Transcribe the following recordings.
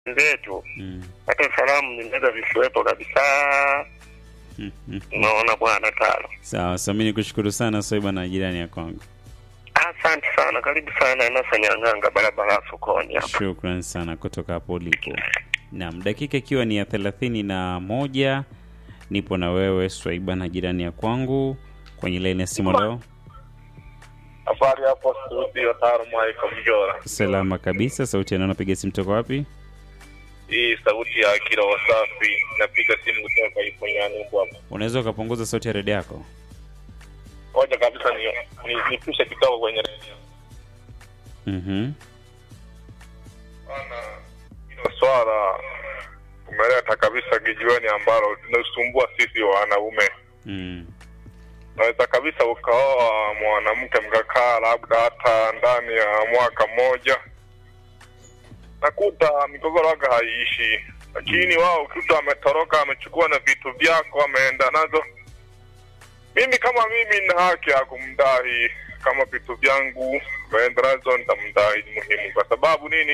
zetu Mm. hata salamu zinaweza zisiwepo kabisa. Mm, mm. Unaona bwana Talo. Sawa, so mi nikushukuru sana Soiba na jirani ya kwangu. Asante sana, karibu sana Inasa Nyang'anga, barabara ya sokoni hapa. Shukran sana kutoka hapo ulipo. Naam, dakika ikiwa ni ya thelathini na moja nipo na wewe Swaiba na jirani ya kwangu kwenye laini ya simu leo. Habari hapo studio Taro Michael Mjora. Salama kabisa. Sauti yanao napiga simu toka wapi? Hii sauti ya Akira Wasafi, napiga simu kutoka Iponyani huko hapa. Unaweza ukapunguza sauti ya redio yako? Ngoja kabisa ni ni- nipushe kidogo kwenye redio. Mhm. Bana, hilo swala umeleta kabisa kijiweni ambalo linasumbua sisi wanaume. Mm. Unaweza kabisa ukaoa mwanamke mkakaa labda hata ndani ya mwaka mmoja, nakuta migogoro waga haiishi, lakini wao kitu ametoroka, amechukua na vitu vyako, ameenda nazo. Mimi kama mimi nina haki ya kumdai kama vitu vyangu ameenda nazo, nitamdai ni muhimu. Kwa sababu nini?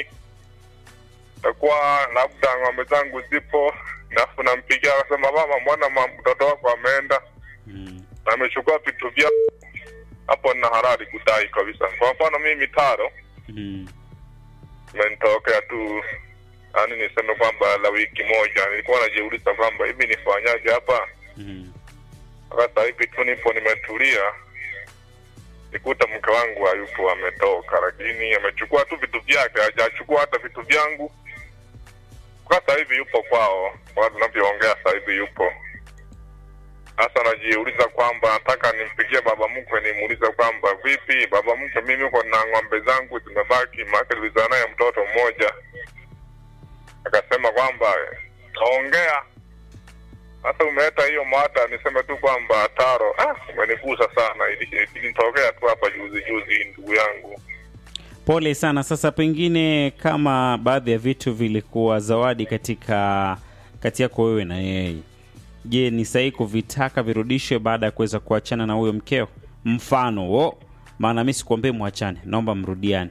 Takuwa labda ng'ombe zangu zipo, alafu nampigia akasema, mama, mbona ma- mtoto wako ameenda Mm. na amechukua vitu vya hapo, na halali kudai kabisa. Kwa mfano mimi Taro Mm. imenitokea tu, yani niseme kwamba la wiki moja nilikuwa najiuliza kwamba hivi nifanyaje hapa. Mm. Sasa hivi tu nipo nimetulia, nikuta mke wangu hayupo, ametoka, lakini amechukua tu vitu vyake, hajachukua hata vitu vyangu. Sasa hivi yupo kwao, kwa tunavyoongea sasa hivi yupo sasa najiuliza kwamba nataka nimpigie baba mkwe nimuulize kwamba vipi baba mkwe, mimi uko na ng'ombe zangu zimebaki, maana tulizaa naye mtoto mmoja. Akasema kwamba taongea. Sasa umeleta hiyo mada, niseme tu kwamba Taro, ah, umenigusa sana, ili- ilinitokea tu hapa juzi juzi, ndugu yangu. Pole sana. Sasa pengine kama baadhi ya vitu vilikuwa zawadi katika kati yako wewe na yeye, je, ni sahihi kuvitaka virudishwe baada ya kuweza kuachana na huyo mkeo? Mfano wo, maana mi sikuambie mwachane, naomba mrudiane.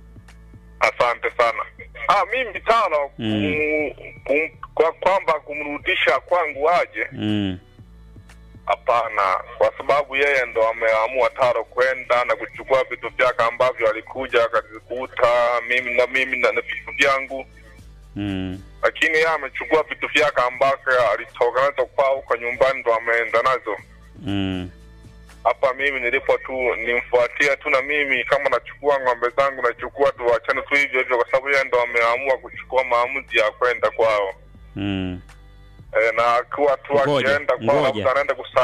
Asante sana. Ah, mimi Taro, Mm. kum, kum, kwa kwamba kumrudisha kwangu aje Mm. Hapana, kwa sababu yeye ndo ameamua Taro kwenda na kuchukua vitu vyake ambavyo alikuja akazikuta mimi na mimi na na vitu vyangu, Mm. lakini yeye amechukua vitu vyake ambavyo alitoka nazo kwao huko nyumbani ndo ameenda nazo Mm. hapa. Mimi nilipo tu nimfuatia tu, na mimi kama nachukua ng'ombe zangu nachukua tu, wachane tu hivyo hivyo, kwa sababu yeye ndo ameamua kuchukua maamuzi ya kwenda kwao. Mm. E, na akiwa tu Ngoja, akienda kwao ngoja. labda anaenda kusa